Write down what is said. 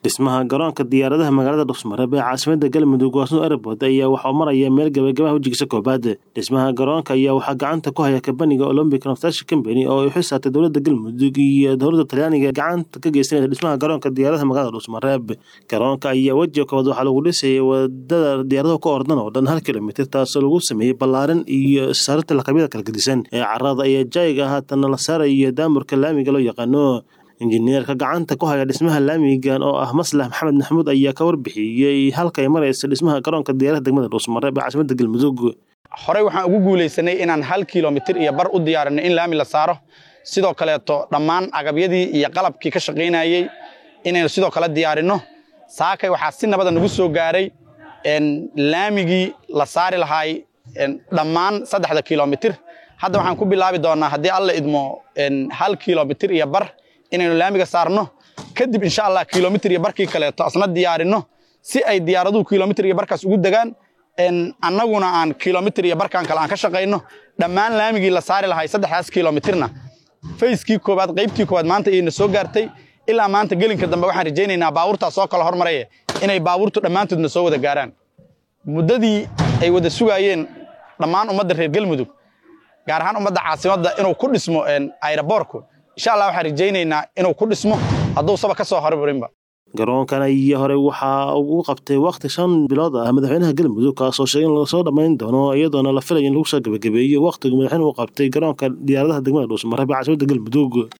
dhismaha garoonka diyaaradaha magaalada dhuusmareeb ee caasimada galmudug waasnu airport ayaa waxauu maraya meel gabagabaha wejigiisa koobaad dhismaha garoonka ayaa waxaa gacanta ku haya kabaniga olombic construction company oo ay xisaabtay dowlada galmudug iyo dowlada talyaaniga gacanta ka geysanaysa dhismaha garoonka diyaaradaha magaalada dhuusmareeb garoonka ayaa wejiga koobaad waxaa lagu dhisayay wadada diyaaradaha ka ordan oo dhan hal kilomitr taasoo lagu sameeyey ballaarin iyo saarinta laqabyada kala gedisan ee carada iyo jayga haatana la saarayo daamurka laamiga loo yaqaano injineerka gacanta ku haya dhismaha laamigan oo ah maslax maxamed maxamuud ayaa ka warbixiyey halkay maraysa dhismaha garoonka diyaarada degmada dhuusmareeb ee caasimada galmudug horey waxaan ugu guulaysanay inaan hal kilomitir iyo bar u diyaarinay in laami la saaro sidoo kaleeto dhammaan agabyadii iyo qalabkii ka shaqaynayey inaynu sidoo kale diyaarinno saakay waxaa si nabada nagu soo gaaray laamigii la saari lahaay dhammaan saddexda kilomitir hadda waxaan ku bilaabi doonaa haddii alla idmo hal kilomitir iyo bar inaynu laamiga saarno kadib insha allah kilomitr iyo barkii kaleeto asna diyaarinno si ay diyaaraduhu kilomitr iyo barkaas ugu degaan annaguna aan kilomitr iyo barkan kale aan ka shaqayno dhammaan laamigii la saari lahay saddexdaas kilomitirna fayskii koowaad qaybtii koowaad maanta iyayna soo gaartay ilaa maanta gelinka dambe waxaan rajaynaynaa baabuurtaas soo kala hormaraya inay baabuurtu dhammaantoodna soo wada gaaraan muddadii ay wada sugaayeen dhammaan ummadda reer galmudug gaar ahaan ummadda caasimadda inuu ku dhismo ayraboorku insha allah waxaan rajaynaynaa inuu ku dhismo hadduu saba ka soo hormarinba garoonkan iyo hore waxaa ugu qabtay wakhti shan bilood ah madaxweynaha galmudug kaasoo sheegay in lasoo dhammayn doono iyadoona la filaya in lagu soo gabagabeeyo wakhtigu madaxweynuhu qabtay garoonka diyaaradaha degmada dhuusmareeb ee caasimada galmudug